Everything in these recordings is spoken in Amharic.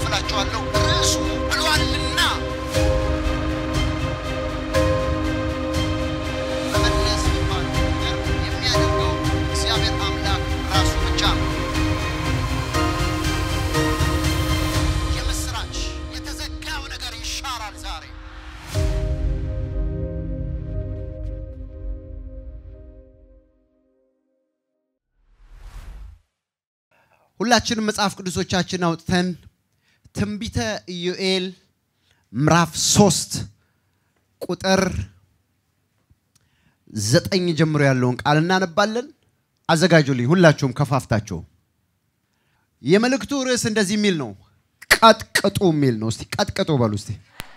እላችኋለሁ ርዕሱ ብሏልና መመለስ የሚባለው ነገር የሚያደርገው እግዚአብሔር አምላክ ራሱ ብቻ ነው። የምስራች የተዘጋው ነገር ይሻራል ዛሬ። ሁላችንም መጽሐፍ ቅዱሶቻችን አውጥተን ትንቢተ ኢዩኤል ምዕራፍ ሶስት ቁጥር ዘጠኝ ጀምሮ ያለውን ቃል እናነባለን። አዘጋጁልኝ ሁላችሁም ከፋፍታችሁ። የመልእክቱ ርዕስ እንደዚህ የሚል ነው፣ ቀጥቅጡ የሚል ነው። እስቲ ቀጥቅጡ በሉ እስቲ።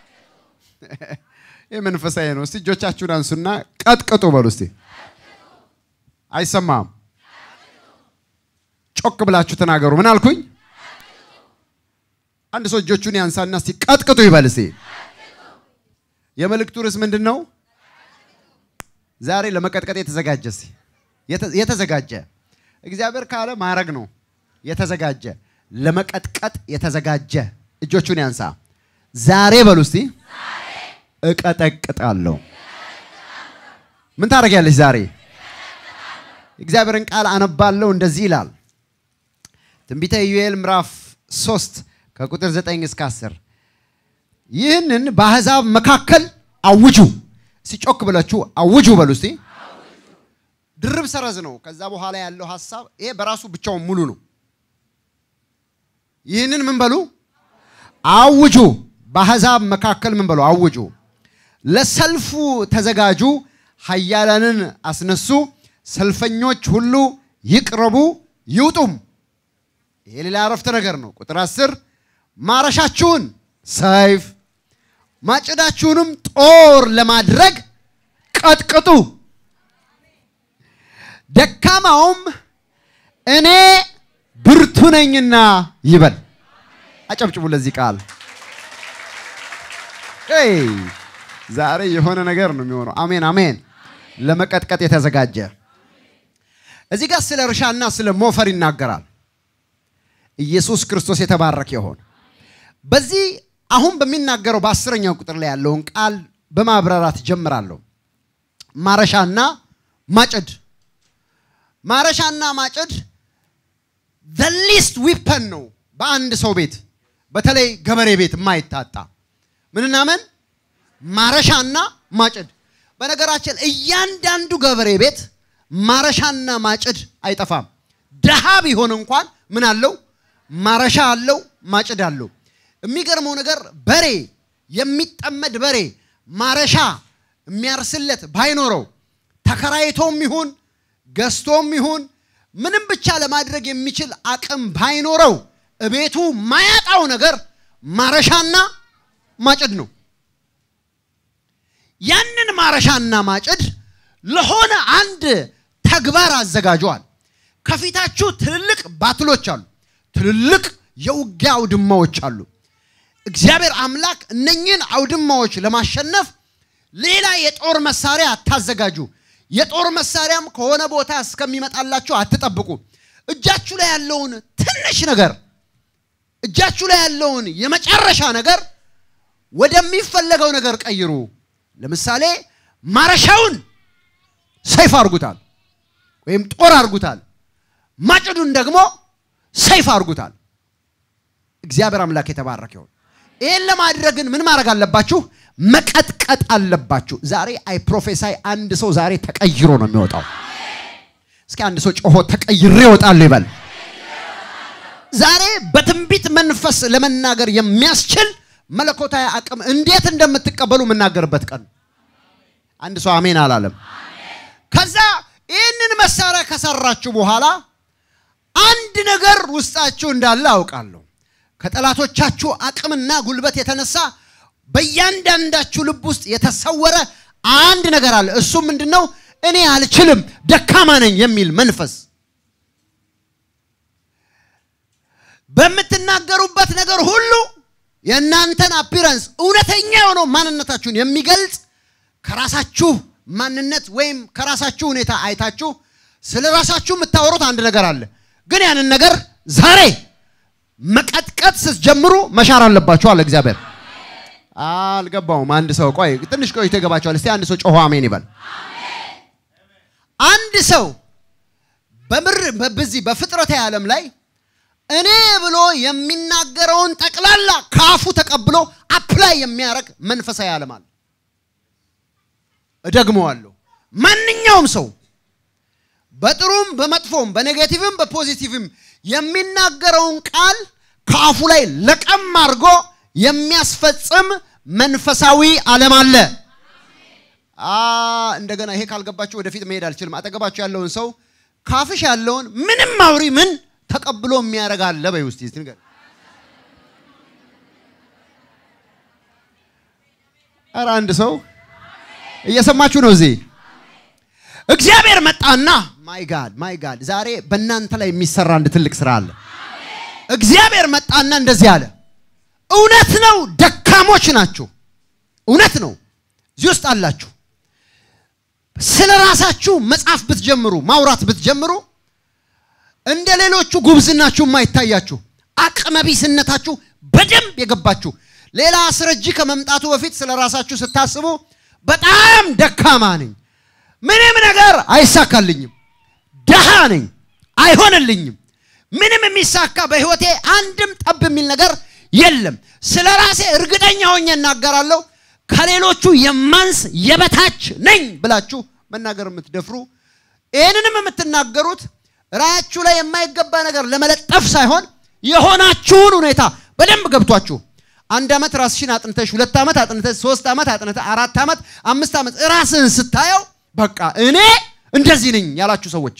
ይህ መንፈሳዊ ነው። እስቲ እጆቻችሁን አንሱና ቀጥቅጡ በሉ እስቲ። አይሰማም? ጮክ ብላችሁ ተናገሩ። ምን አልኩኝ? አንድ ሰው እጆቹን ያንሳና እስቲ ቀጥቅጡ ይበል እስቲ። የመልእክቱ ርዕስ ምንድን ነው? ዛሬ ለመቀጥቀጥ የተዘጋጀ እስቲ የተ- የተዘጋጀ እግዚአብሔር ካለ ማድረግ ነው። የተዘጋጀ ለመቀጥቀጥ የተዘጋጀ እጆቹን ያንሳ። ዛሬ በሉ እስቲ እቀጠቅጣለሁ። ምን ታደርጊያለሽ ዛሬ? እግዚአብሔርን ቃል አነባለሁ። እንደዚህ ይላል ትንቢተ ኢዩኤል ምዕራፍ 3 ከቁጥር 9 እስከ 10 ይህንን በአሕዛብ መካከል አውጁ። እስቲ ጮክ ብላችሁ አውጁ በሉ እስቲ። ድርብ ሰረዝ ነው። ከዛ በኋላ ያለው ሀሳብ ይሄ በራሱ ብቻውን ሙሉ ነው። ይህንን ምን በሉ አውጁ። በአሕዛብ መካከል ምን በሉ አውጁ። ለሰልፉ ተዘጋጁ፣ ኃያላንን አስነሱ፣ ሰልፈኞች ሁሉ ይቅረቡ ይውጡም። ይሄ ሌላ አረፍተ ነገር ነው። ቁጥር አስር ማረሻችሁን ሰይፍ ማጭዳችሁንም ጦር ለማድረግ ቀጥቅጡ፣ ደካማውም እኔ ብርቱ ነኝና ይበል። አጨብጭቡ ለዚህ ቃል። ሄይ ዛሬ የሆነ ነገር ነው የሚሆነው። አሜን አሜን። ለመቀጥቀጥ የተዘጋጀ እዚህ ጋር ስለ እርሻና ስለ ሞፈር ይናገራል። ኢየሱስ ክርስቶስ የተባረከ ይሆን። በዚህ አሁን በሚናገረው በአስረኛው ቁጥር ላይ ያለውን ቃል በማብራራት ጀምራለሁ። ማረሻና ማጭድ ማረሻና ማጭድ ዘ ሊስት ዊፐን ነው በአንድ ሰው ቤት በተለይ ገበሬ ቤት የማይታጣ ምንና ምን ማረሻና ማጭድ። በነገራችን እያንዳንዱ ገበሬ ቤት ማረሻና ማጭድ አይጠፋም። ድሃ ቢሆን እንኳን ምን አለው? ማረሻ አለው፣ ማጭድ አለው። የሚገርመው ነገር በሬ የሚጠመድ በሬ ማረሻ የሚያርስለት ባይኖረው ተከራይቶም ይሁን ገዝቶም ይሁን ምንም ብቻ ለማድረግ የሚችል አቅም ባይኖረው እቤቱ ማያጣው ነገር ማረሻና ማጭድ ነው። ያንን ማረሻና ማጭድ ለሆነ አንድ ተግባር አዘጋጀዋል። ከፊታችሁ ትልልቅ ባትሎች አሉ። ትልልቅ የውጊያ አውድማዎች አሉ። እግዚአብሔር አምላክ እነኝህን አውድማዎች ለማሸነፍ ሌላ የጦር መሳሪያ አታዘጋጁ። የጦር መሳሪያም ከሆነ ቦታ እስከሚመጣላችሁ አትጠብቁ። እጃችሁ ላይ ያለውን ትንሽ ነገር እጃችሁ ላይ ያለውን የመጨረሻ ነገር ወደሚፈለገው ነገር ቀይሩ። ለምሳሌ ማረሻውን ሰይፍ አርጉታል፣ ወይም ጦር አርጉታል። ማጭዱን ደግሞ ሰይፍ አርጉታል። እግዚአብሔር አምላክ የተባረከ ይሁን። ይህን ለማድረግ ግን ምን ማድረግ አለባችሁ? መቀጥቀጥ አለባችሁ። ዛሬ አይ ፕሮፌሳይ አንድ ሰው ዛሬ ተቀይሮ ነው የሚወጣው። እስኪ አንድ ሰው ጮሆ ተቀይሬ እወጣለሁ ይበል። ዛሬ በትንቢት መንፈስ ለመናገር የሚያስችል መለኮታዊ አቅም እንዴት እንደምትቀበሉ የምናገርበት ቀን። አንድ ሰው አሜን አላለም። ከዛ ይህንን መሳሪያ ከሰራችሁ በኋላ አንድ ነገር ውስጣችሁ እንዳለ አውቃለሁ። ከጠላቶቻችሁ አቅምና ጉልበት የተነሳ በእያንዳንዳችሁ ልብ ውስጥ የተሰወረ አንድ ነገር አለ። እሱም ምንድን ነው? እኔ አልችልም፣ ደካማ ነኝ የሚል መንፈስ በምትናገሩበት ነገር ሁሉ የእናንተን አፒረንስ እውነተኛ የሆነው ማንነታችሁን የሚገልጽ ከራሳችሁ ማንነት ወይም ከራሳችሁ ሁኔታ አይታችሁ ስለ ራሳችሁ የምታወሩት አንድ ነገር አለ። ግን ያንን ነገር ዛሬ መቀጥቀጥ ስትጀምሩ መሻር አለባችሁ አለ እግዚአብሔር። አልገባውም። አንድ ሰው ቆይ ትንሽ ቆይቶ ይገባቸዋል። እስቲ አንድ ሰው ጮሆ አሜን ይበል። አንድ ሰው በምር በዚህ በፍጥረታዊ ዓለም ላይ እኔ ብሎ የሚናገረውን ጠቅላላ ከአፉ ተቀብሎ አፕላይ የሚያደርግ መንፈሳዊ ዓለም አለ። እደግመዋለሁ። ማንኛውም ሰው በጥሩም በመጥፎም በኔጌቲቭም በፖዚቲቭም የሚናገረውን ቃል ከአፉ ላይ ለቀም አድርጎ የሚያስፈጽም መንፈሳዊ ዓለም አለ። እንደገና ይሄ ካልገባችሁ ወደፊት መሄድ አልችልም። አጠገባችሁ ያለውን ሰው ካፍሽ ያለውን ምንም አውሪ ምን ተቀብሎ የሚያደርግ አለ በይ ውስጥ ንገር። ኧረ አንድ ሰው እየሰማችሁ ነው እዚህ እግዚአብሔር መጣና ማይ ጋድ ማይ ጋድ ዛሬ በእናንተ ላይ የሚሰራ አንድ ትልቅ ስራ አለ። እግዚአብሔር መጣና እንደዚህ አለ። እውነት ነው፣ ደካሞች ናችሁ። እውነት ነው፣ እዚህ ውስጥ አላችሁ። ስለ ራሳችሁ መጻፍ ብትጀምሩ፣ ማውራት ብትጀምሩ፣ እንደ ሌሎቹ ጉብዝናችሁ የማይታያችሁ አቅመቢስነታችሁ በደንብ የገባችሁ ሌላ አስረጂ ከመምጣቱ በፊት ስለ ራሳችሁ ስታስቡ በጣም ደካማ ነኝ ምንም ነገር አይሳካልኝም፣ ደሃ ነኝ፣ አይሆንልኝም፣ ምንም የሚሳካ በህይወቴ አንድም ጠብ የሚል ነገር የለም። ስለ ራሴ እርግጠኛ ሆኜ እናገራለሁ። ከሌሎቹ የማንስ የበታች ነኝ ብላችሁ መናገር የምትደፍሩ ይህንንም የምትናገሩት ራያችሁ ላይ የማይገባ ነገር ለመለጠፍ ሳይሆን የሆናችሁን ሁኔታ በደንብ ገብቷችሁ አንድ ዓመት ራስሽን አጥንተሽ ሁለት ዓመት አጥንተሽ ሶስት ዓመት አጥንተሽ አራት ዓመት አምስት ዓመት ራስህን ስታየው በቃ እኔ እንደዚህ ነኝ ያላችሁ ሰዎች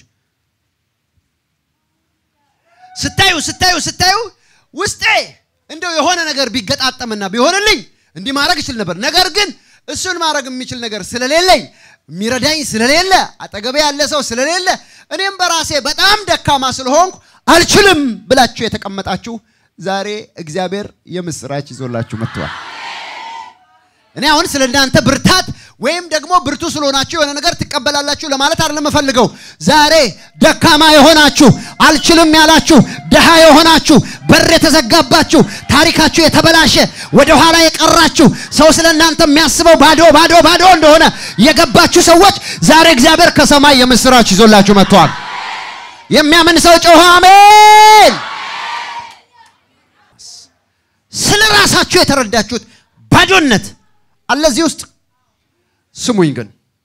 ስታዩ ስታዩ ስታዩ ውስጤ እንደው የሆነ ነገር ቢገጣጠምና ቢሆንልኝ እንዲህ ማድረግ እችል ነበር። ነገር ግን እሱን ማድረግ የሚችል ነገር ስለሌለኝ የሚረዳኝ ስለሌለ አጠገቤ ያለ ሰው ስለሌለ እኔም በራሴ በጣም ደካማ ስለሆንኩ አልችልም ብላችሁ የተቀመጣችሁ ዛሬ እግዚአብሔር የምስራች ይዞላችሁ መጥተዋል። እኔ አሁን ስለ እናንተ ብርታት ወይም ደግሞ ብርቱ ስለሆናችሁ የሆነ ነገር ትቀበላላችሁ ለማለት አይደለም የምፈልገው። ዛሬ ደካማ የሆናችሁ አልችልም ያላችሁ ድሃ የሆናችሁ በር የተዘጋባችሁ ታሪካችሁ የተበላሸ ወደ ኋላ የቀራችሁ ሰው ስለ እናንተ የሚያስበው ባዶ ባዶ ባዶ እንደሆነ የገባችሁ ሰዎች ዛሬ እግዚአብሔር ከሰማይ የምስራች ይዞላችሁ መጥተዋል። የሚያምን ሰው ጮኸ አሜን። ስለ ራሳችሁ የተረዳችሁት ባዶነት አለ እዚህ ውስጥ ስሙኝ ግን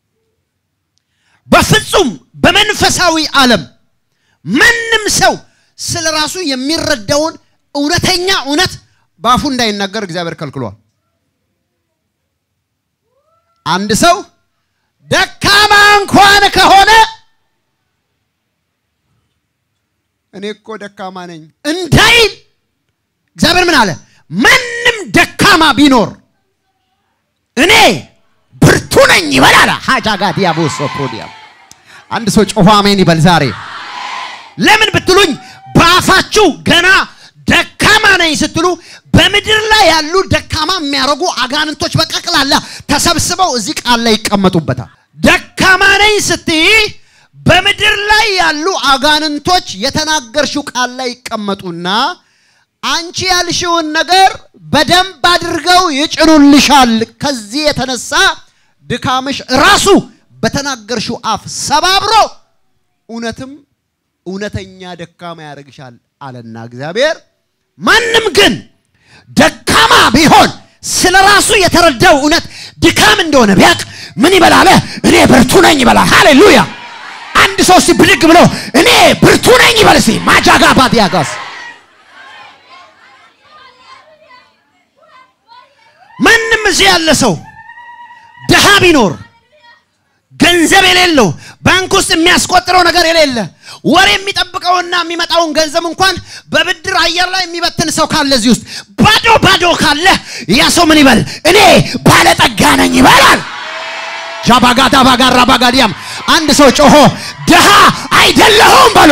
በፍጹም በመንፈሳዊ ዓለም ማንም ሰው ስለ ራሱ የሚረዳውን እውነተኛ እውነት በአፉ እንዳይናገር እግዚአብሔር ከልክሏል። አንድ ሰው ደካማ እንኳን ከሆነ እኔ እኮ ደካማ ነኝ እንዳይል እግዚአብሔር ምን አለ? ማንም ደካማ ቢኖር እኔ ብርቱ ነኝ ይበላል። ሀጃጋ ዲያቦሶ ፕሮዲያም አንድ ሰው ጮሆ አሜን ይበል። ዛሬ ለምን ብትሉኝ በአፋችሁ ገና ደካማ ነኝ ስትሉ በምድር ላይ ያሉ ደካማ የሚያደርጉ አጋንንቶች በጠቅላላ ተሰብስበው እዚህ ቃል ላይ ይቀመጡበታል። ደካማ ነኝ ስትይ በምድር ላይ ያሉ አጋንንቶች የተናገርሽው ቃል ላይ ይቀመጡና አንቺ ያልሽውን ነገር በደንብ አድርገው ይጭኑልሻል። ከዚህ የተነሳ ድካምሽ ራሱ በተናገርሽው አፍ ሰባብሮ እውነትም እውነተኛ ደካማ ያደርግሻል አለና እግዚአብሔር። ማንም ግን ደካማ ቢሆን ስለ ራሱ የተረዳው እውነት ድካም እንደሆነ ቢያቅ ምን ይበላል? እኔ ብርቱ ነኝ ይበላል። ሃሌሉያ! አንድ ሰው እስቲ ብድግ ብሎ እኔ ብርቱ ነኝ ይበል እስቲ ማጃጋ ባዲያጋስ ማንም እዚህ ያለ ሰው ድሃ ቢኖር ገንዘብ የሌለው ባንክ ውስጥ የሚያስቆጥረው ነገር የሌለ ወር የሚጠብቀውና የሚመጣውን ገንዘብ እንኳን በብድር አየር ላይ የሚበትን ሰው ካለ እዚህ ውስጥ ባዶ ባዶ ካለ ያ ሰው ምን ይበል? እኔ ባለጠጋ ነኝ ይበላል። ጃባጋዳ ባጋራ ባጋዲያም አንድ ሰው ጮሆ ድሃ አይደለሁም በሎ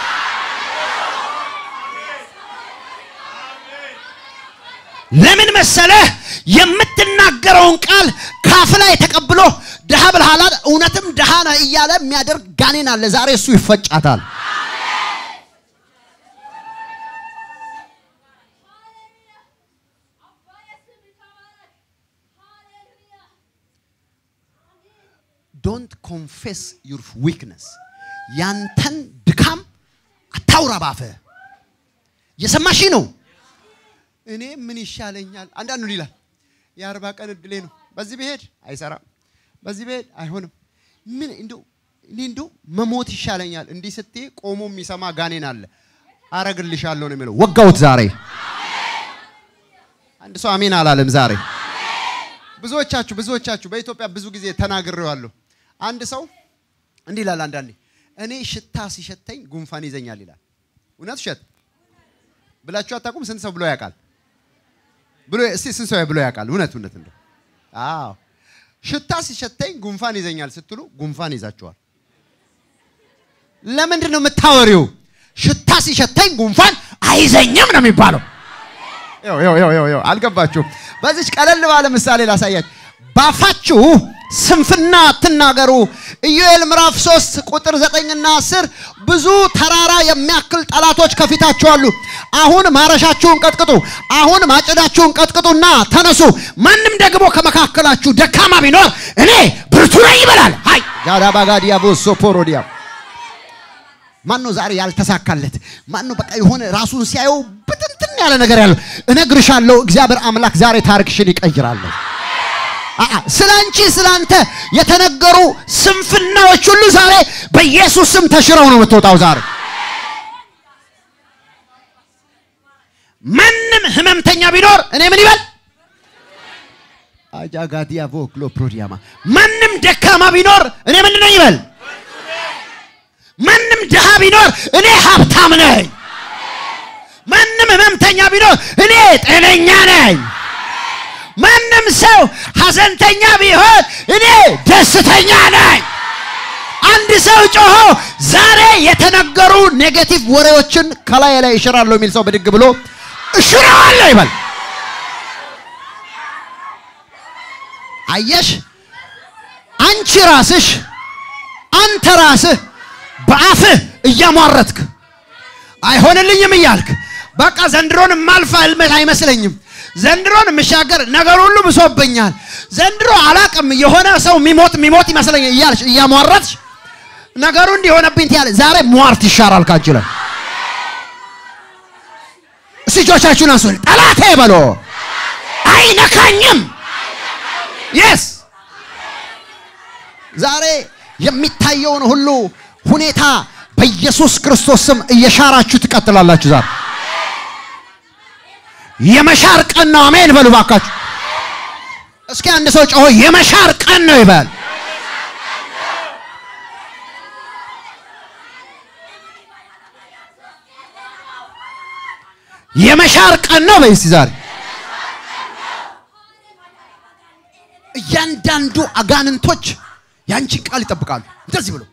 ለምን መሰለህ? የምትናገረውን ቃል ካፍ ላይ ተቀብሎ ድሃ ብልሃላት እውነትም ድሃ ነህ እያለ የሚያደርግ ጋኔን አለ። ዛሬ እሱ ይፈጫታል። ኮንፌስ ዩር ዊክነስ ያንተን ድካም አታውራ ባፍህ። እየሰማሽ ነው። እኔ ምን ይሻለኛል? አንዳንዱ ይላል የአርባ ቀን እድሌ ነው። በዚህ ብሄድ አይሰራም፣ በዚህ ብሄድ አይሆንም። ምን እንደው እኔ እንደው መሞት ይሻለኛል። እንዲህ ስትይ ቆሞ የሚሰማ ጋኔን አለ። አረግልሻለሁ ነው የሚለው። ወጋውት ዛሬ አንድ ሰው አሜን አላለም ዛሬ። ብዙዎቻችሁ ብዙዎቻችሁ በኢትዮጵያ ብዙ ጊዜ ተናግሬዋለሁ። አንድ ሰው እንዲህ ይላል አንዳንዴ እኔ ሽታ ሲሸተኝ ጉንፋን ይዘኛል ይላል። እውነት ውሸት ብላችሁ አታውቁም? ስንት ሰው ብሎ ያውቃል? ብሎ እስቲ ስንት ሰው ብሎ ያውቃል? እውነት እውነት እንደው አዎ ሽታ ሲሸተኝ ጉንፋን ይዘኛል ስትሉ ጉንፋን ይዛችኋል። ለምንድን ነው የምታወሪው? ሽታ ሲሸተኝ ጉንፋን አይዘኝም ነው የሚባለው። ይኸው ይኸው ይኸው ይኸው አልገባችሁም? በዚች ቀለል ባለ ምሳሌ ላሳያችሁ። ባፋችሁ ስንፍና አትናገሩ። ኢዮኤል ምዕራፍ 3 ቁጥር 9ና 10 ብዙ ተራራ የሚያክል ጠላቶች ከፊታችሁ አሉ። አሁን ማረሻችሁን ቀጥቅጡ፣ አሁን ማጭዳችሁን ቀጥቅጡና ተነሱ። ማንም ደግሞ ከመካከላችሁ ደካማ ቢኖር እኔ ብርቱ ነኝ ይበላል። ሃይ ጋዳባጋዲያ ቦሶ ፖሮዲያ ማን ነው ዛሬ ያልተሳካለት? ማን ነው በቃ የሆነ ራሱን ሲያየው ብትንትን ያለ ነገር ያለው? እነግርሻለሁ እግዚአብሔር አምላክ ዛሬ ታሪክሽን ይቀይራለሁ። ስለ አንቺ ስለ አንተ የተነገሩ ስንፍናዎች ሁሉ ዛሬ በኢየሱስ ስም ተሽረው ነው የምትወጣው። ዛሬ ማንም ህመምተኛ ቢኖር እኔ ምን ይበል አጃጋዲያ ቮክሎ ፕሮዲያማ ማንም ደካማ ቢኖር እኔ ምንድን ነኝ ይበል። ማንም ድሃ ቢኖር እኔ ሀብታም ነኝ። ማንም ህመምተኛ ቢኖር እኔ ጤነኛ ነኝ። ማንም ሰው ሐዘንተኛ ቢሆን እኔ ደስተኛ ነኝ። አንድ ሰው ጮሆ ዛሬ የተነገሩ ኔጌቲቭ ወሬዎችን ከላይ ላይ እሽራለሁ የሚል ሰው ብድግ ብሎ እሽራለሁ ይበል። አየሽ፣ አንቺ ራስሽ አንተ ራስህ በአፍህ እያሟረትክ አይሆንልኝም እያልክ በቃ ዘንድሮን ማልፋ አይመስለኝም ዘንድሮን የምሻገር ነገር ሁሉ ብሶብኛል። ዘንድሮ አላቅም የሆነ ሰው የሚሞት የሚሞት ይመስለኛል እያልሽ እያሟረትሽ ነገሩ እንዲሆነብኝ ትያለ። ዛሬ ሟርት ይሻራል ካንቺ ላይ። እስቲ እጆቻችሁን አንሱ። ጠላቴ በሎ አይነካኝም። የስ ዛሬ የሚታየውን ሁሉ ሁኔታ በኢየሱስ ክርስቶስ ስም እየሻራችሁ ትቀጥላላችሁ ዛሬ የመሻር ቀን ነው። አሜን በሉ ባካችሁ። እስኪ አንድ ሰው ጮሆ የመሻር ቀን ነው ይበል። የመሻር ቀን ነው በይ እስቲ ዛሬ እያንዳንዱ አጋንንቶች ያንቺን ቃል ይጠብቃሉ። እንደዚህ ብሎ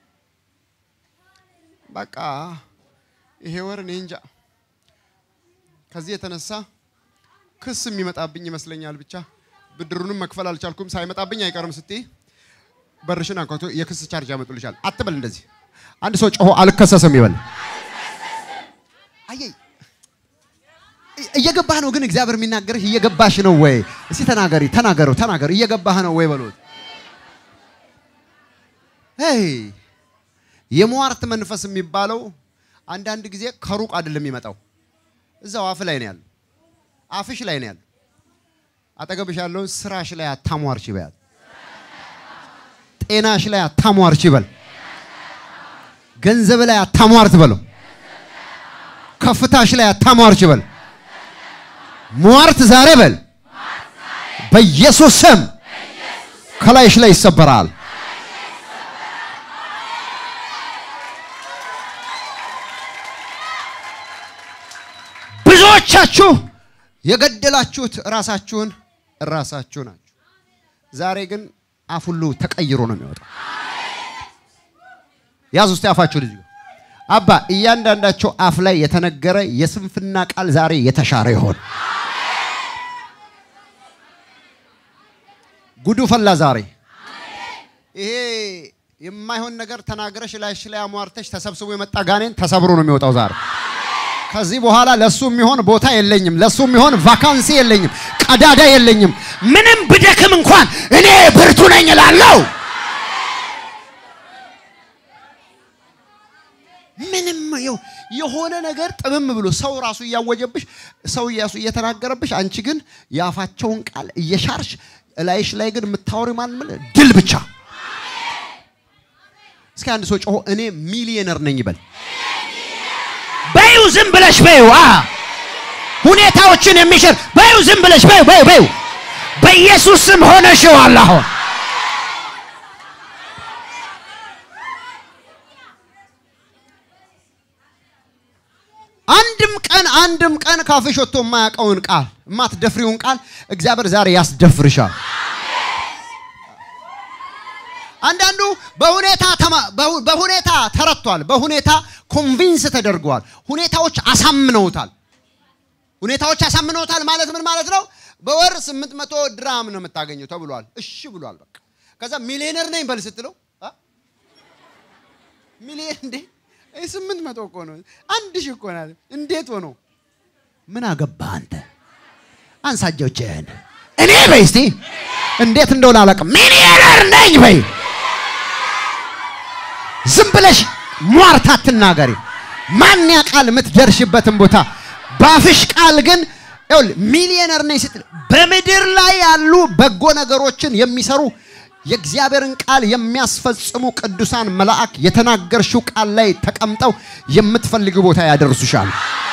በቃ ይሄ ወር እኔ እንጃ ከዚህ የተነሳ ክስ የሚመጣብኝ ይመስለኛል። ብቻ ብድሩንም መክፈል አልቻልኩም። ሳይመጣብኝ አይቀርም ስትይ በርሽን አንኳኩቶ የክስ ቻርጅ ያመጡልሻል። አትበል እንደዚህ። አንድ ሰው ጮሆ አልከሰስም ይበል። አየይ እየገባህ ነው ግን እግዚአብሔር የሚናገርህ እየገባሽ ነው ወይ? እስቲ ተናገሪ፣ ተናገሩ፣ ተናገሩ። እየገባህ ነው ወይ በሉት። ሄይ የሟርት መንፈስ የሚባለው አንዳንድ ጊዜ ከሩቅ አይደለም የሚመጣው እዛው አፍ ላይ ነው ያለው። አፍሽ ላይ ነው ያለው። አጠገብሽ ያለውን ስራሽ ላይ አታሟርች ይበል። ጤናሽ ላይ አታሟርች ይበል። ገንዘብ ላይ አታሟርት በለው። ከፍታሽ ላይ አታሟርች ይበል። ሟርት ዛሬ በል በኢየሱስ ስም ከላይሽ ላይ ይሰበራል። ብዙዎቻችሁ የገደላችሁት ራሳችሁን ራሳችሁ ናችሁ። ዛሬ ግን አፍ ሁሉ ተቀይሮ ነው የሚወጣው። ያዙ እስቲ አፋችሁ ልጅ አባ እያንዳንዳቸው አፍ ላይ የተነገረ የስንፍና ቃል ዛሬ የተሻረ ይሆን። ጉዱ ፈላ ዛሬ። ይሄ የማይሆን ነገር ተናግረሽ ላይሽ ላይ አሟርተሽ ተሰብስቦ የመጣ ጋኔን ተሰብሮ ነው የሚወጣው ዛሬ። ከዚህ በኋላ ለሱ የሚሆን ቦታ የለኝም፣ ለሱ የሚሆን ቫካንሲ የለኝም፣ ቀዳዳ የለኝም። ምንም ብደክም እንኳን እኔ ብርቱ ነኝ እላለሁ። ይኸው የሆነ ነገር ጥምም ብሎ ሰው ራሱ እያወጀብሽ ሰው እያሱ እየተናገረብሽ፣ አንቺ ግን የአፋቸውን ቃል እየሻርሽ እላይሽ ላይ ግን የምታወሪ ማን ምን ድል ብቻ። እስኪ አንድ ሰው ጮሆ እኔ ሚሊየነር ነኝ ይበል። በዩ ዝም ብለሽ በዩ አ ሁኔታዎችን የሚሽር በዩ ዝም ብለሽ በዩ በዩ በዩ በኢየሱስ ስም ሆነሽዋል አሁን አንድም ቀን አንድም ቀን ካፍሽ ወጥቶ የማያውቀውን ቃል የማትደፍሪውን ቃል እግዚአብሔር ዛሬ ያስደፍርሻል። አንዳንዱ በሁኔታ ተማ- በሁ- በሁኔታ ተረቷል። በሁኔታ ኮንቪንስ ተደርገዋል። ሁኔታዎች አሳምነውታል። ሁኔታዎች አሳምነውታል ማለት ምን ማለት ነው? በወር 800 ድራም ነው የምታገኘው ተብሏል። እሺ ብሏል። በቃ ከዛ ሚሊዮነር ነኝ በል ስትለው አ? ሚሊዮን እንዴ ይህ ስምንት መቶ እኮ ነው። አንድ ሺህ እኮ ናት። እንዴት ሆኖ ምን አገባ አንተ? አንሳ እጆችህን እኔ በይ እስቲ እንዴት እንደሆነ አላውቅም። ሚሊዮነር ነኝ በይ። ዝም ብለሽ ሟርት አትናገሪ። ማን ያውቃል የምትደርሽበትን ቦታ። ባፍሽ ቃል ግን ይኸውልህ ሚሊዮነር ነኝ ስትል በምድር ላይ ያሉ በጎ ነገሮችን የሚሰሩ የእግዚአብሔርን ቃል የሚያስፈጽሙ ቅዱሳን መልአክ የተናገርሽው ቃል ላይ ተቀምጠው የምትፈልጊው ቦታ ያደርሱሻል።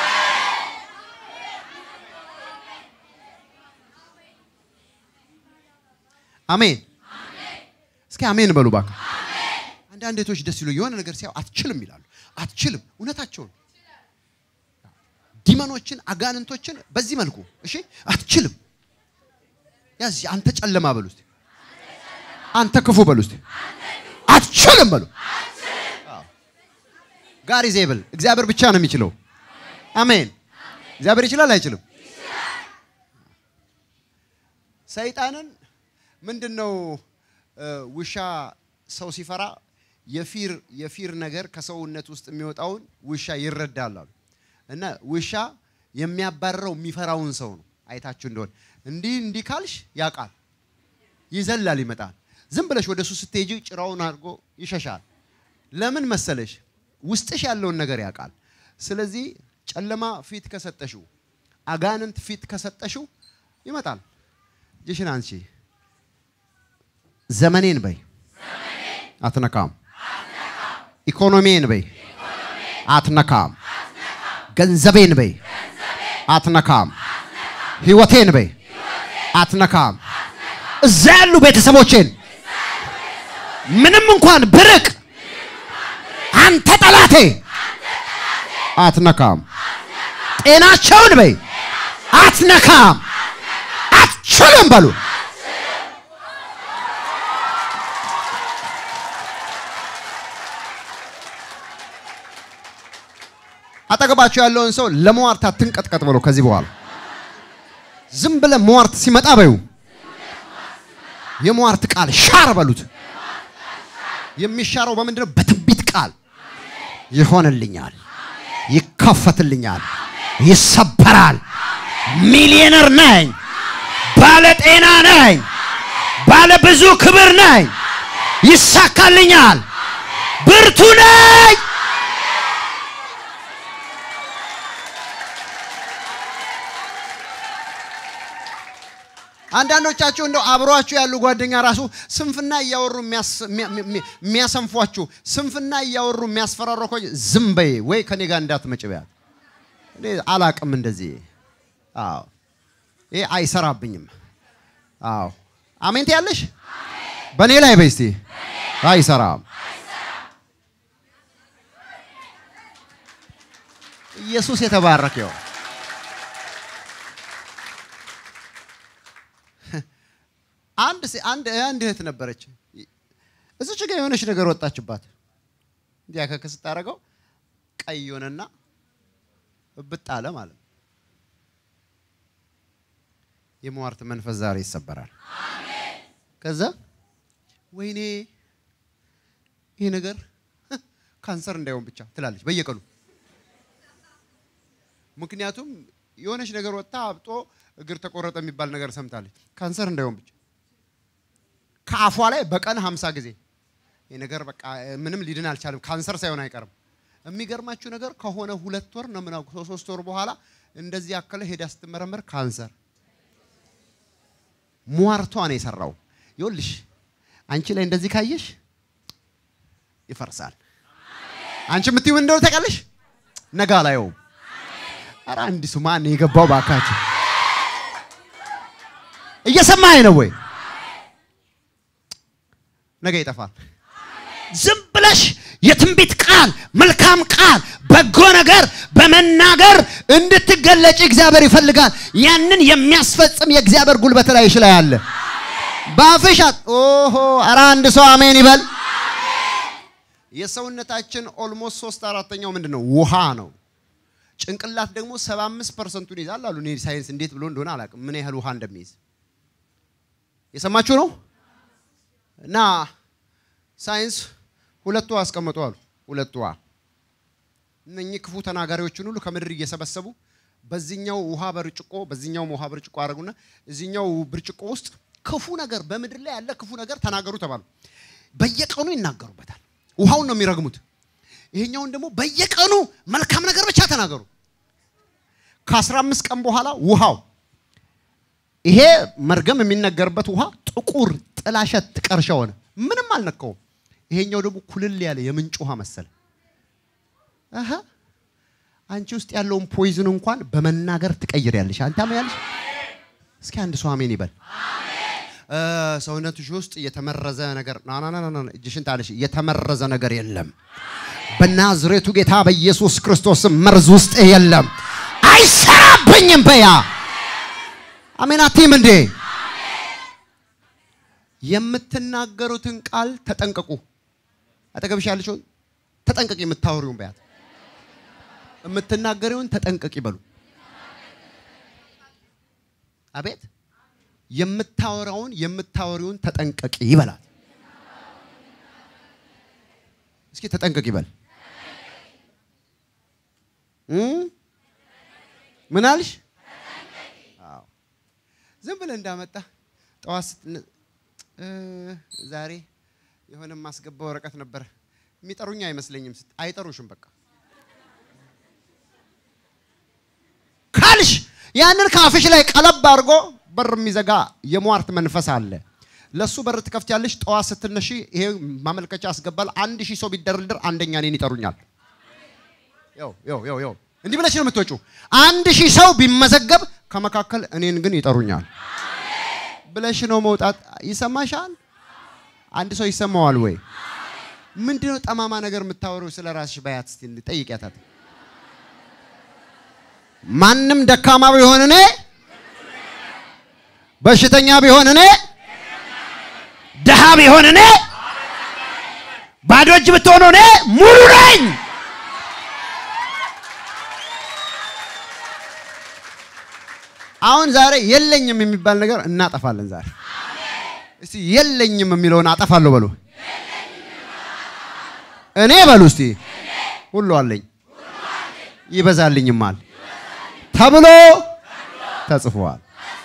አሜን። እስኪ አሜን በሉ እባክህ። አንዳንድ እህቶች ደስ ይሉ የሆነ ነገር ሲያዩ አትችልም ይላሉ። አትችልም፣ እውነታቸውን ዲመኖችን አጋንንቶችን በዚህ መልኩ እሺ፣ አትችልም። ያዝ አንተ ጨለማ በሉ እስቲ፣ አንተ ክፉ በሉ እስቲ፣ አትችልም በሉ። ጋር ዜብል እግዚአብሔር ብቻ ነው የሚችለው። አሜን። እግዚአብሔር ይችላል አይችልም? ሰይጣንን ምንድን ነው እ፣ ውሻ ሰው ሲፈራ የፊር የፊር ነገር ከሰውነት ውስጥ የሚወጣውን ውሻ ይረዳል አሉ። እና ውሻ የሚያባርረው የሚፈራውን ሰው ነው። አይታችሁ እንደሆነ እንዲህ እንዲህ ካልሽ ያውቃል፣ ይዘላል፣ ይመጣል። ዝም ብለሽ ወደ እሱ ስትሄጂ ጭራውን አድርጎ ይሸሻል። ለምን መሰለሽ? ውስጥሽ ያለውን ነገር ያውቃል። ስለዚህ ጨለማ ፊት ከሰጠሽው፣ አጋንንት ፊት ከሰጠሽው ይመጣል። እጅሽን አንቺ ዘመኔን በይ አትነካም። ኢኮኖሚን በይ አትነካም። ገንዘቤን በይ አትነካም። ህይወቴን በይ አትነካም። እዛ ያሉ ቤተሰቦቼን ምንም እንኳን ብርቅ አንተ ጠላቴ አትነካም። ጤናቸውን በይ አትነካም። አትችልም በሉ። አጠገባቸው ያለውን ሰው ለመዋርት አትንቀጥቀጥ በለው። ከዚህ በኋላ ዝም ብለህ መዋርት ሲመጣ በዩ የመዋርት ቃል ሻር በሉት። የሚሻረው በምንድን ነው? በትንቢት ቃል ይሆንልኛል፣ ይከፈትልኛል፣ ይሰበራል። ሚሊዮነር ነኝ፣ ባለ ጤና ነኝ፣ ባለ ብዙ ክብር ነኝ፣ ይሳካልኛል፣ ብርቱ ነኝ። አንዳንዶቻችሁ እንደው አብሯችሁ ያሉ ጓደኛ ራሱ ስንፍና እያወሩ የሚያስ- የሚያ- የሚያ- የሚያሰንፏችሁ ስንፍና እያወሩ የሚያስፈራረኮ ዝም በይ ወይ ከኔ ጋር እንዳትመጭ በያት። እኔ አላቅም እንደዚህ። አዎ ይሄ አይሰራብኝም። አዎ አሜን ትያለሽ። በእኔ ላይ በይ እስቲ አይሰራም። ኢየሱስ የተባረከ ይሁን። አንድ ሴ- አንድ አንድ እህት ነበረች። እዚች ጋር የሆነች ነገር ወጣችባት። እንዲያ ከክ ስታደርገው ቀይ ሆነና እብጥ አለ ማለት ነው። የመዋርት መንፈስ ዛሬ ይሰበራል። ከዛ ወይኔ ይሄ ነገር ካንሰር እንዳይሆን ብቻ ትላለች በየቀኑ ምክንያቱም የሆነች ነገር ወጥታ አብጦ እግር ተቆረጠ የሚባል ነገር ሰምታለች። ካንሰር እንዳይሆን ብቻ ከአፏ ላይ በቀን ሀምሳ ጊዜ ይህ ነገር በቃ ምንም ሊድን አልቻለም፣ ካንሰር ሳይሆን አይቀርም። የሚገርማችሁ ነገር ከሆነ ሁለት ወር ነው ምናምን ሶስት ወር በኋላ እንደዚህ ያከለ ሄዳ ስትመረመር ካንሰር ሟርቷ ነው የሰራው። ይኸውልሽ አንቺ ላይ እንደዚህ ካየሽ ይፈርሳል። አንቺ የምትይው እንደሆነ ታውቃለሽ። ነጋ ላየውም። ኧረ አንድ ሱ ማን የገባው ባካችሁ? እየሰማኸኝ ነው ወይ? ነገ ይጠፋል። ዝም ብለሽ የትንቢት ቃል፣ መልካም ቃል፣ በጎ ነገር በመናገር እንድትገለጭ እግዚአብሔር ይፈልጋል። ያንን የሚያስፈጽም የእግዚአብሔር ጉልበት ላይሽ ላይ አለ። በአፍሽ ኦሆ! ኧረ አንድ ሰው አሜን ይበል። የሰውነታችን ኦልሞስት ሶስት አራተኛው ምንድን ነው? ውሃ ነው። ጭንቅላት ደግሞ 75 ፐርሰንቱን ይዛል አሉ። እኔ ሳይንስ እንዴት ብሎ እንደሆነ አላውቅም፣ ምን ያህል ውሃ እንደሚይዝ የሰማችሁ ነው። እና ሳይንስ ሁለት ውሃ አስቀምጡ አሉ። ሁለት ውሃ እነኚህ ክፉ ተናጋሪዎችን ሁሉ ከምድር እየሰበሰቡ በዚህኛው ውሃ ብርጭቆ በዚህኛው ውሃ ብርጭቆ አደረጉና እዚህኛው ብርጭቆ ውስጥ ክፉ ነገር በምድር ላይ ያለ ክፉ ነገር ተናገሩ ተባሉ። በየቀኑ ይናገሩበታል። ውሃውን ነው የሚረግሙት። ይሄኛውን ደግሞ በየቀኑ መልካም ነገር ብቻ ተናገሩ። ከአስራ አምስት ቀን በኋላ ውሃው ይሄ መርገም የሚነገርበት ውሃ ጥቁር ጥላሸት ጥቀርሻ ሆነ። ምንም አልነካውም። ይሄኛው ደግሞ ኩልል ያለ የምንጭ ውሃ መሰለ። አሀ አንቺ ውስጥ ያለውን ፖይዝን እንኳን በመናገር ትቀይሪያለሽ። አንተ ያለሽ እስኪ አንድ ሰው አሜን ይበል። ሰውነትሽ ውስጥ የተመረዘ ነገር ና ና ና ና እጅሽን ታለሽ። የተመረዘ ነገር የለም። በናዝሬቱ ጌታ በኢየሱስ ክርስቶስ መርዝ ውስጥ የለም። አይሰራብኝም በያ አሜን አትይም እንዴ? የምትናገሩትን ቃል ተጠንቀቁ። አጠገብሽ ያለችውን ተጠንቀቂ። የምታወሪውን በያት። የምትናገሪውን ተጠንቀቂ በሉ። አቤት የምታወራውን የምታወሪውን ተጠንቀቂ ይበላል። እስኪ ተጠንቀቂ ይበል። ምን አልሽ? ዝም ብለህ እንዳመጣ ጠዋት ዛሬ የሆነ ማስገባ ወረቀት ነበረ። የሚጠሩኝ አይመስለኝም። አይጠሩሽም። በቃ ካልሽ ያንን ከአፍሽ ላይ ቀለብ አድርጎ በር የሚዘጋ የሟርት መንፈስ አለ። ለሱ በር ትከፍቻለሽ። ጠዋት ስትነሺ ይሄ ማመልከቻ አስገባል። አንድ ሺህ ሰው ቢደረድር አንደኛ እኔን ይጠሩኛል። ያው ያው ያው ያው እንዲህ ብለሽ ነው የምትወጪው። አንድ ሺህ ሰው ቢመዘገብ ከመካከል እኔን ግን ይጠሩኛል ብለሽ ነው መውጣት። ይሰማሻል? አንድ ሰው ይሰማዋል ወይ? ምንድነው ጠማማ ነገር የምታወሪው ስለ ራስሽ? ባያት እስቲ ጠይቂያታት። ማንም ደካማ ቢሆን እኔ በሽተኛ ቢሆን እኔ ድሃ ቢሆን እኔ ባዶ እጅ ብትሆኑ እኔ ሙሉ ነኝ። አሁን ዛሬ የለኝም የሚባል ነገር እናጠፋለን። ዛሬ እስቲ የለኝም የሚለውን አጠፋለሁ በሉ። እኔ በሉ እስቲ ሁሉ አለኝ ይበዛልኝማል ተብሎ ተጽፏል።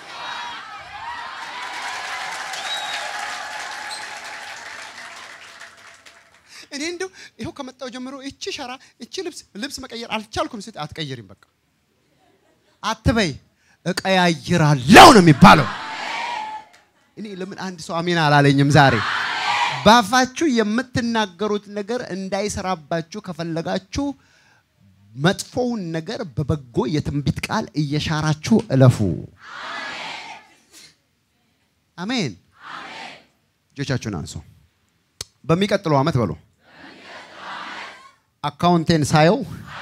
እኔ እንደው ይኸው ከመጣው ጀምሮ እቺ ሸራ እቺ ልብስ ልብስ መቀየር አልቻልኩም። ስት አትቀይሪም፣ በቃ አትበይ፣ እቀያይራለሁ ነው የሚባለው። እኔ ለምን አንድ ሰው አሜን አላለኝም ዛሬ? ባፋችሁ የምትናገሩት ነገር እንዳይሰራባችሁ ከፈለጋችሁ መጥፎውን ነገር በበጎ የትንቢት ቃል እየሻራችሁ እለፉ። አሜን። እጆቻችሁን አንሱ። በሚቀጥለው ዓመት በሉ አካውንቴን ሳየው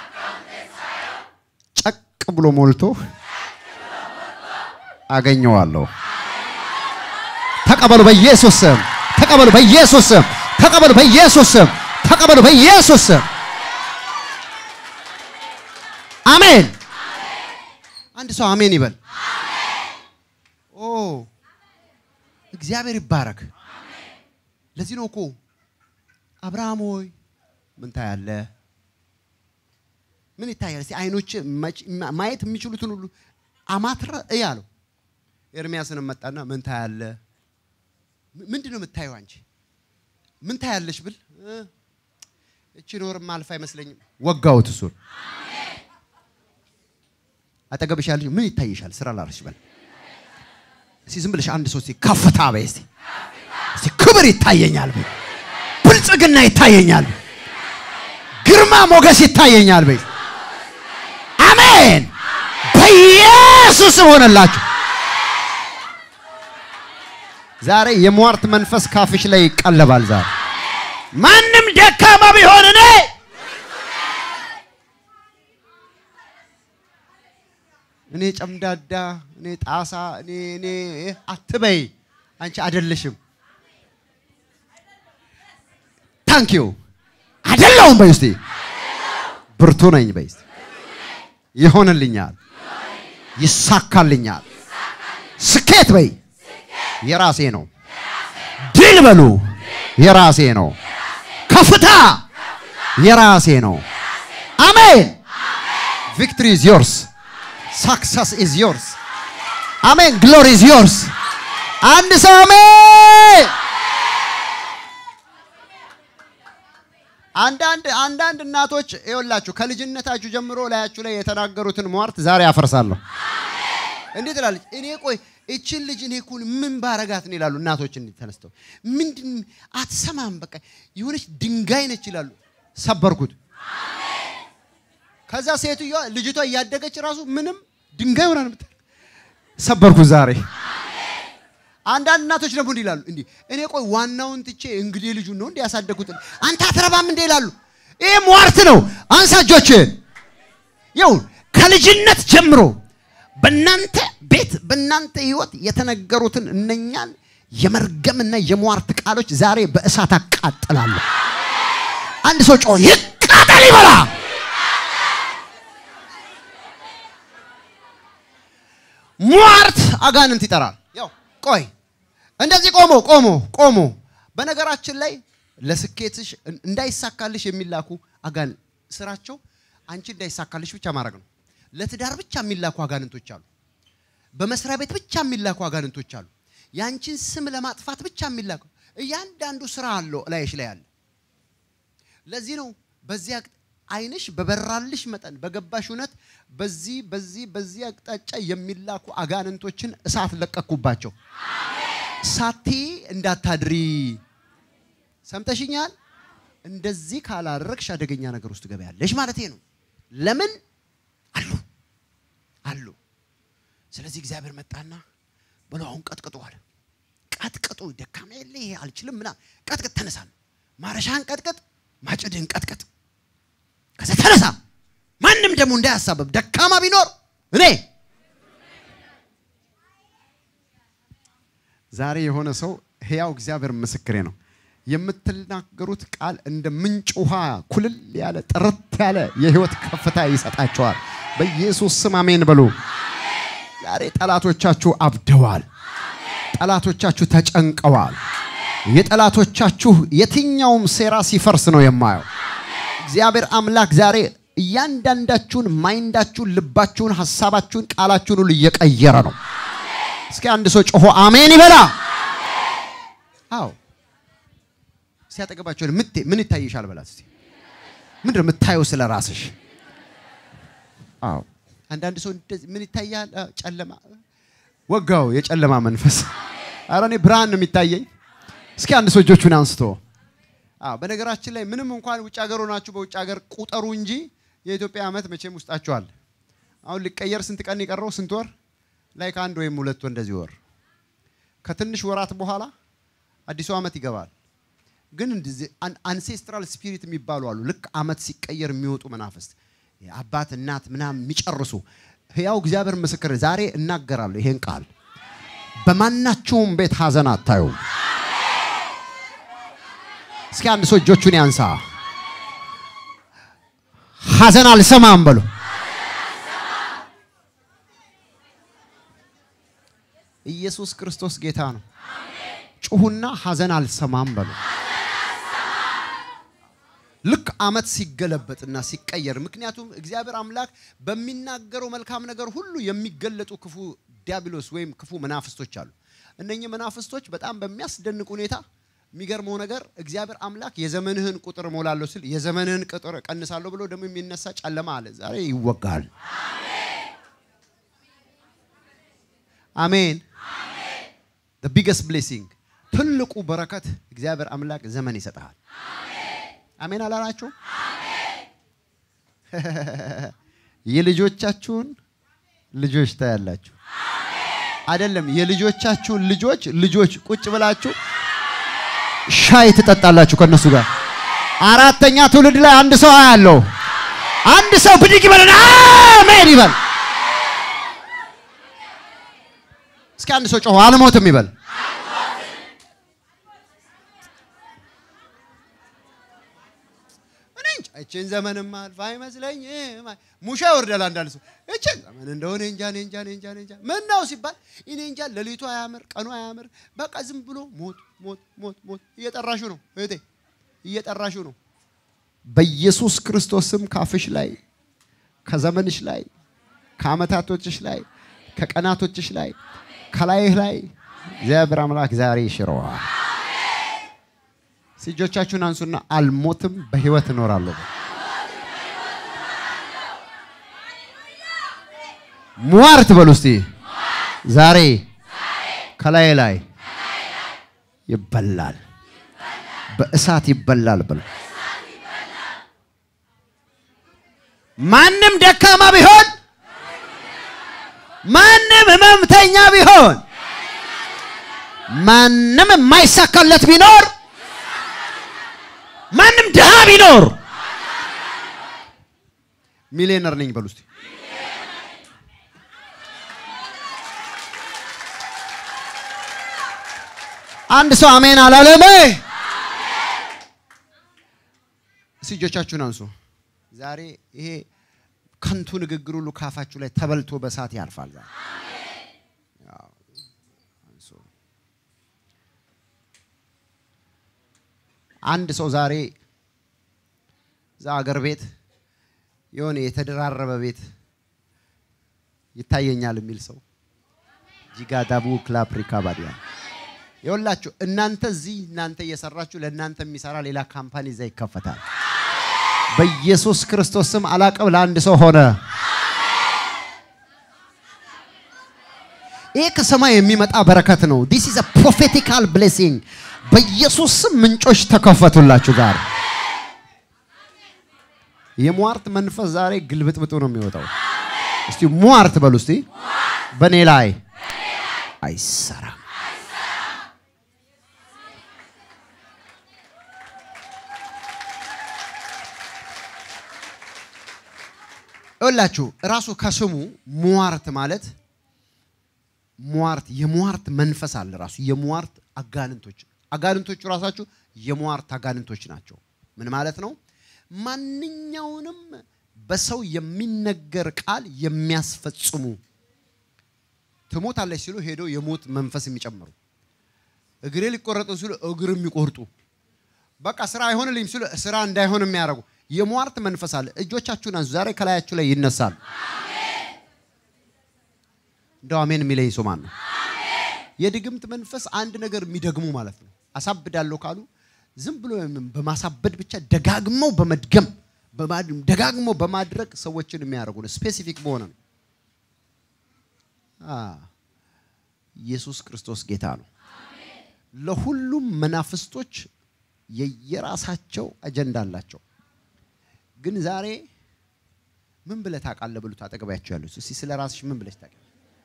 ጨቅ ብሎ ሞልቶ አገኘዋለሁ። ተቀበሉ በኢየሱስ ስም። ተቀበሉ በኢየሱስ ስም። ተቀበሉ በኢየሱስ ስም። ተቀበሉ በኢየሱስ ስም። አሜን። አንድ ሰው አሜን ይበል። ኦ እግዚአብሔር ይባረክ። ለዚህ ነው እኮ አብርሃም ሆይ ምን ታያለህ? ምን ይታያል? እስቲ አይኖች ማየት የሚችሉትን ሁሉ አማትረ እይ አለው። ኤርሚያስንም መጣና ምን ታያለህ? ምንድን ነው የምታየው አንቺ? ምን ታያለሽ ብል እቺ ኖርም አልፍ አይመስለኝም። ወጋውት እሱን አጠገብሽ ያለሽ ምን ይታይሻል? ስራ ላርሽ በል እስቲ ዝም ብለሽ አንድ ሰው እስቲ ከፍታ በይ እስቲ እስቲ ክብር ይታየኛል በይ ብልጽግና ይታየኛል በይ ግርማ ሞገስ ይታየኛል በይ አሜን በኢየሱስ ሆነላችሁ። ዛሬ የሟርት መንፈስ ካፍሽ ላይ ይቀለባል። ዛሬ ማንም ደካማ ቢሆን እኔ እኔ ጨምዳዳ እኔ ጣሳ እኔ እኔ አትበይ። አንቺ አይደለሽም። ታንክ ዩ አይደለሁም በይ እስቲ ብርቱ ነኝ በይ እስቲ ይሆንልኛል፣ ይሳካልኛል። ስኬት በይ የራሴ ነው። ድል በሉ የራሴ ነው። ከፍታ የራሴ ነው። አሜን። ቪክትሪ ኢዝ ዮርስ ሳክሰስ ኢዝ ዮርስ። አሜን። ግሎሪ ኢዝ ዮርስ። አንድ ሰው አሜን። አንዳንድ አንዳንድ እናቶች ይኸውላችሁ ከልጅነታችሁ ጀምሮ ላያችሁ ላይ የተናገሩትን ሟርት ዛሬ አፈርሳለሁ። እንዴት ትላለች? እኔ ቆይ እችን ልጅ እኔ እኮ ምን ባረጋት ነው ይላሉ እናቶች። እንዲህ ተነስተው ምንድን አትሰማም፣ በቃ የሆነች ድንጋይ ነች ይላሉ። ሰበርኩት። ከዛ ሴትዮዋ ልጅቷ እያደገች ራሱ ምንም ድንጋይ ሆና ነው የምታደርገው። ሰበርኩት ዛሬ። አንዳንድ እናቶች ደግሞ እንዲህ ይላሉ፣ እንዲህ እኔ ቆይ ዋናውን ትቼ እንግዲህ ልጁን ነው እንዲህ ያሳደግኩት አንተ አትረባም እንዴ ይላሉ። ይሄ ሟርት ነው። አንሳ እጆችህን። ይኸው ከልጅነት ጀምሮ በእናንተ ቤት በእናንተ ህይወት የተነገሩትን እነኛን የመርገምና የሟርት ቃሎች ዛሬ በእሳት አቃጥላለሁ። አንድ ሰው ጮህ ይቃጠል ይበላ። ሟርት አጋንንት ይጠራል። ያው ቆይ እንደዚህ ቆሞ ቆሞ ቆሞ በነገራችን ላይ ለስኬትሽ እንዳይሳካልሽ የሚላኩ አጋን ስራቸው አንቺ እንዳይሳካልሽ ብቻ ማድረግ ነው። ለትዳር ብቻ የሚላኩ አጋንንቶች አሉ። በመስሪያ ቤት ብቻ የሚላኩ አጋንንቶች አሉ። ያንቺን ስም ለማጥፋት ብቻ የሚላኩ እያንዳንዱ ስራ አለው ላይሽ ላይ አለ። ለዚህ ነው በዚህ አቅጣ አይንሽ በበራልሽ መጠን በገባሽ እውነት በዚህ በዚህ በዚህ አቅጣጫ የሚላኩ አጋንንቶችን እሳት ለቀኩባቸው። ሳቲ እንዳታድሪ ሰምተሽኛል። እንደዚህ ካላረግሽ አደገኛ ነገር ውስጥ ገበያለሽ ማለት ነው። ለምን አሉ አሉ። ስለዚህ እግዚአብሔር መጣና ብሎ አሁን ቀጥቅጡ አለ። ቀጥቅጡ፣ ደካማ የለ ይሄ አልችልም ምና ቀጥቅጥ፣ ተነሳ፣ ማረሻን ቀጥቅጥ፣ ማጭድህን ቀጥቅጥ። ከዛ ተነሳ። ማንም ደግሞ እንዳያሳበብ ደካማ ቢኖር እኔ ዛሬ የሆነ ሰው ሕያው እግዚአብሔር ምስክሬ ነው። የምትናገሩት ቃል እንደ ምንጭ ውሃ ኩልል ያለ ጥርት ያለ የህይወት ከፍታ ይሰጣቸዋል። በኢየሱስ ስም አሜን በሉ። ዛሬ ጠላቶቻችሁ አብደዋል። ጠላቶቻችሁ ተጨንቀዋል። የጠላቶቻችሁ የትኛውም ሴራ ሲፈርስ ነው የማየው። እግዚአብሔር አምላክ ዛሬ እያንዳንዳችሁን ማይንዳችሁን፣ ልባችሁን፣ ሀሳባችሁን፣ ቃላችሁን ሁሉ እየቀየረ ነው። እስኪ አንድ ሰው ጮሆ አሜን ይበላ። አዎ ሲያጠገባቸው ምን ይታይሻል በላት እስቲ። ምንድን ነው የምታየው ስለ ራስሽ? አዎ አንዳንድ ሰው እንደዚህ ምን ይታያል? ጨለማ ወጋው፣ የጨለማ መንፈስ። ኧረ እኔ ብርሃን ነው የሚታየኝ። እስኪ አንድ ሰው እጆቹን አንስቶ አዎ በነገራችን ላይ ምንም እንኳን ውጭ ሀገር ሆናችሁ በውጭ ሀገር ቁጠሩ እንጂ የኢትዮጵያ ዓመት መቼም ውስጣችኋል። አሁን ሊቀየር ስንት ቀን የቀረው? ስንት ወር ላይ ከአንድ ወይም ሁለት ወር እንደዚህ ወር ከትንሽ ወራት በኋላ አዲሱ ዓመት ይገባል። ግን እንደዚህ አንሴስትራል ስፒሪት የሚባሉ አሉ። ልክ ዓመት ሲቀየር የሚወጡ መናፍስት አባት እናት ምናምን የሚጨርሱ ሕያው እግዚአብሔር ምስክር ዛሬ እናገራለሁ ይሄን ቃል በማናቸውም ቤት ሀዘን አታዩም። እስኪ አንድ ሰው እጆቹን ያንሳ። ሀዘን አልሰማም በሉ። ኢየሱስ ክርስቶስ ጌታ ነው። ጩሁና ሀዘን አልሰማም በሉ። ልክ ዓመት ሲገለበጥና ሲቀየር፣ ምክንያቱም እግዚአብሔር አምላክ በሚናገረው መልካም ነገር ሁሉ የሚገለጡ ክፉ ዲያብሎስ ወይም ክፉ መናፍስቶች አሉ። እነኚህ መናፍስቶች በጣም በሚያስደንቅ ሁኔታ የሚገርመው ነገር እግዚአብሔር አምላክ የዘመንህን ቁጥር እሞላለሁ ሲል የዘመንህን ቁጥር እቀንሳለሁ ብሎ ደግሞ የሚነሳ ጨለማ አለ። ዛሬ ይወጋል። አሜን። the biggest blessing ትልቁ በረከት እግዚአብሔር አምላክ ዘመን ይሰጥሃል። አሜን አላላችሁ? የልጆቻችሁን ልጆች ታያላችሁ። አይደለም የልጆቻችሁን ልጆች ልጆች ቁጭ ብላችሁ ሻይ ትጠጣላችሁ ከነሱ ጋር። አራተኛ ትውልድ ላይ አንድ ሰው አያለው። አንድ ሰው ብድግ ይበልና አሜን ይበል። እስኪ አንድ ሰው ጮሆ አልሞትም ይበል። እኔ እንጃ እችን ዘመንማ አልፋ አይመስለኝም። ሙሻ ይወርዳል አንዳንድ ሰው እችን ዘመን እንደሆነ እንጃ እኔ እንጃ እኔ እንጃ እኔ እንጃ ምን ነው ሲባል እኔ እንጃ ሌሊቱ አያምር ቀኑ አያምር በቃ ዝም ብሎ ሞት ሞት ሞት ሞት እየጠራሹ ነው እህቴ እየጠራሹ ነው በኢየሱስ ክርስቶስ ስም ካፍሽ ላይ ከዘመንሽ ላይ ከአመታቶችሽ ላይ ከቀናቶችሽ ላይ ከላይህ ላይ እግዚአብሔር አምላክ ዛሬ ይሽረዋል። እጆቻችሁን አንሱና አልሞትም በህይወት እኖራለሁ። ሟርት በሉ እስቲ ዛሬ ከላይ ላይ ይበላል፣ በእሳት ይበላል በሉ። ማንም ደካማ ቢሆን ማንም ህመምተኛ ቢሆን ማንም የማይሳካለት ቢኖር ማንም ድሃ ቢኖር ሚሊዮነር ነኝ በሉ እስቲ። አንድ ሰው አሜን አላለም? እስቲ እጆቻችሁን አንሱ። ዛሬ ይሄ ከንቱ ንግግር ሁሉ ካፋችሁ ላይ ተበልቶ በሳት ያልፋል። ዛሬ ያው አንሱ። አንድ ሰው ዛሬ እዛ አገር ቤት የሆነ የተደራረበ ቤት ይታየኛል የሚል ሰው ጂጋዳቡ ክላፕሪካ ባዲያ ይኸውላችሁ እናንተ እዚህ እናንተ እየሰራችሁ ለእናንተ የሚሰራ ሌላ ካምፓኒ እዛ ይከፈታል። በኢየሱስ ክርስቶስ ስም አላቅም ለአንድ ሰው ሆነ። ይሄ ከሰማይ የሚመጣ በረከት ነው። ዲስ ኢዝ ፕሮፌቲካል ብሌሲንግ። በኢየሱስ ስም ምንጮች ተከፈቱላችሁ ጋር የሟርት መንፈስ ዛሬ ግልብጥብጡ ነው የሚወጣው። እስቲ ሟርት በሉ እስቲ በእኔ ላይ አይሰራም። ይኸውላችሁ እራሱ ከስሙ ሟርት ማለት ሟርት የሟርት መንፈስ አለ። ራሱ የሟርት አጋንንቶች አጋንንቶቹ ራሳችሁ የሟርት አጋንንቶች ናቸው። ምን ማለት ነው? ማንኛውንም በሰው የሚነገር ቃል የሚያስፈጽሙ ትሞታለች ሲሉ ሄደው የሞት መንፈስ የሚጨምሩ እግሬ ሊቆረጡ ሲሉ እግር የሚቆርጡ በቃ ስራ አይሆንልኝ ሲሉ ስራ እንዳይሆን የሚያደርጉ የሟርት መንፈስ አለ። እጆቻችሁን አንሱ። ዛሬ ከላያችሁ ላይ ይነሳሉ። እንደው አሜን የሚለኝ ሰው ማን ነው? የድግምት መንፈስ አንድ ነገር የሚደግሙ ማለት ነው። አሳብዳለሁ ካሉ ዝም ብሎ በማሳበድ ብቻ ደጋግመው በመድገም ደጋግመው በማድረግ ሰዎችን የሚያደርጉ ነው። ስፔሲፊክ በሆነ ነው። ኢየሱስ ክርስቶስ ጌታ ነው። ለሁሉም መናፍስቶች የየራሳቸው አጀንዳ አላቸው። ግን ዛሬ ምን ብለህ ታውቃለህ ብሉት አጠገባቸው ያሉት እስኪ ስለ ራስሽ ምን ብለሽ ታውቂያለሽ?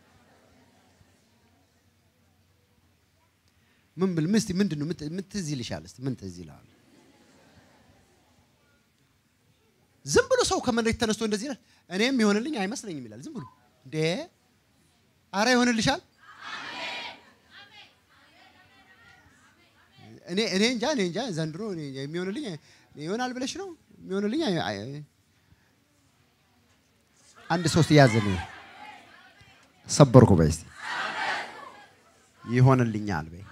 ምን ብል ምስቲ ምንድን ነው ምን ትዝ ይልሻል? እስቲ ምን ትዝ ይልሃል? ዝም ብሎ ሰው ከመሬት ተነስቶ እንደዚህ ይላል፣ እኔም ይሆንልኝ አይመስለኝም ይላል። ዝም ብሎ እንዴ! አረ ይሆንልሻል። እኔ እኔ እንጃ እኔ እንጃ ዘንድሮ እኔ የሚሆንልኝ ይሆናል ብለሽ ነው የሚሆንልኝ? አንድ ሶስት ያዘን ሰበርኩ በይ እስቲ ይሆንልኛል በይ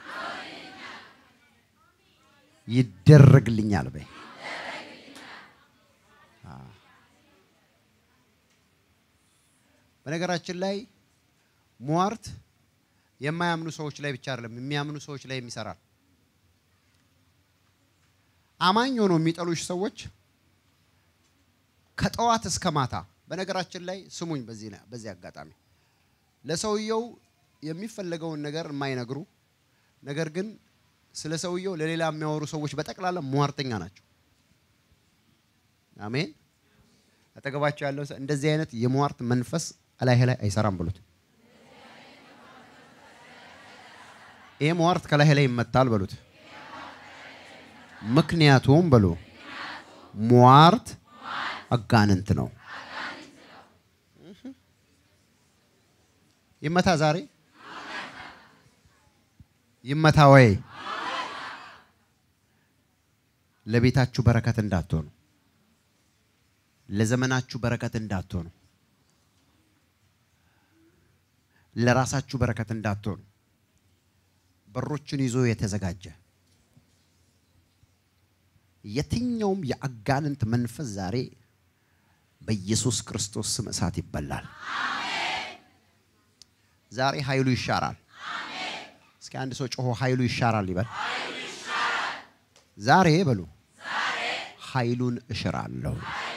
ይደረግልኛል በይ። በነገራችን ላይ ሟርት የማያምኑ ሰዎች ላይ ብቻ አይደለም፣ የሚያምኑ ሰዎች ላይ የሚሰራል። አማኝ ሆኖ የሚጠሉሽ ሰዎች ከጠዋት እስከ ማታ በነገራችን ላይ ስሙኝ፣ በዚህ በዚህ አጋጣሚ ለሰውየው የሚፈለገውን ነገር የማይነግሩ ነገር ግን ስለ ሰውየው ለሌላ የሚያወሩ ሰዎች በጠቅላላ ሟርተኛ ናቸው። አሜን። አጠገባቸው ያለው ሰው እንደዚህ አይነት የሟርት መንፈስ እላይህ ላይ አይሰራም ብሉት። ይሄ ሟርት ከላይ ላይ ይመታል በሉት። ምክንያቱም በሉ ሟርት አጋንንት ነው። ይመታ ዛሬ ይመታ ወይ ለቤታችሁ በረከት እንዳትሆኑ፣ ለዘመናችሁ በረከት እንዳትሆኑ፣ ለራሳችሁ በረከት እንዳትሆኑ በሮችን ይዞ የተዘጋጀ የትኛውም የአጋንንት መንፈስ ዛሬ በኢየሱስ ክርስቶስ ስም እሳት ይበላል። ዛሬ ኃይሉ ይሻራል። እስኪ አንድ ሰው ጮሆ ኃይሉ ይሻራል ይበል። ዛሬ በሉ ኃይሉን እሽራለሁ።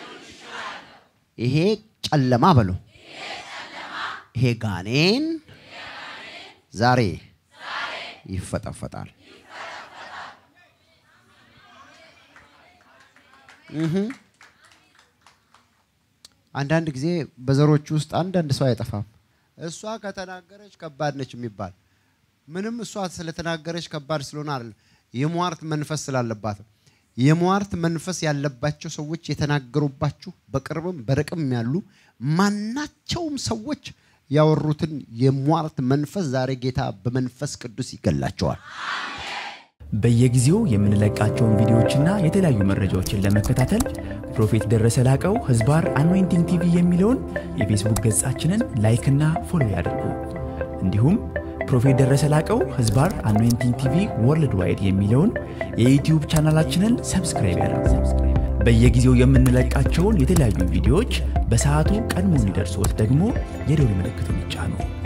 ይሄ ጨለማ በሉ ይሄ ጋኔን ዛሬ ይፈጠፈጣል። አንዳንድ ጊዜ በዘሮች ውስጥ አንዳንድ ሰው አይጠፋም። እሷ ከተናገረች ከባድ ነች የሚባል ምንም እሷ ስለተናገረች ከባድ ስለሆነ አይደለም፣ የሟርት መንፈስ ስላለባት። የሟርት መንፈስ ያለባቸው ሰዎች የተናገሩባችሁ በቅርብም በርቅም ያሉ ማናቸውም ሰዎች ያወሩትን የሟርት መንፈስ ዛሬ ጌታ በመንፈስ ቅዱስ ይገላቸዋል። በየጊዜው የምንለቃቸውን ቪዲዮዎችና የተለያዩ መረጃዎችን ለመከታተል ፕሮፌት ደረሰ ላቀው ህዝባር አኖይንቲንግ ቲቪ የሚለውን የፌስቡክ ገጻችንን ላይክና ፎሎ ያድርጉ። እንዲሁም ፕሮፌት ደረሰ ላቀው ህዝባር አኖይንቲንግ ቲቪ ወርልድ ዋይድ የሚለውን የዩትዩብ ቻናላችንን ሰብስክራይብ ያድርጉ። በየጊዜው የምንለቃቸውን የተለያዩ ቪዲዮዎች በሰዓቱ ቀድሞ እንዲደርሶት ደግሞ የደውል ምልክቱን ይጫኑ።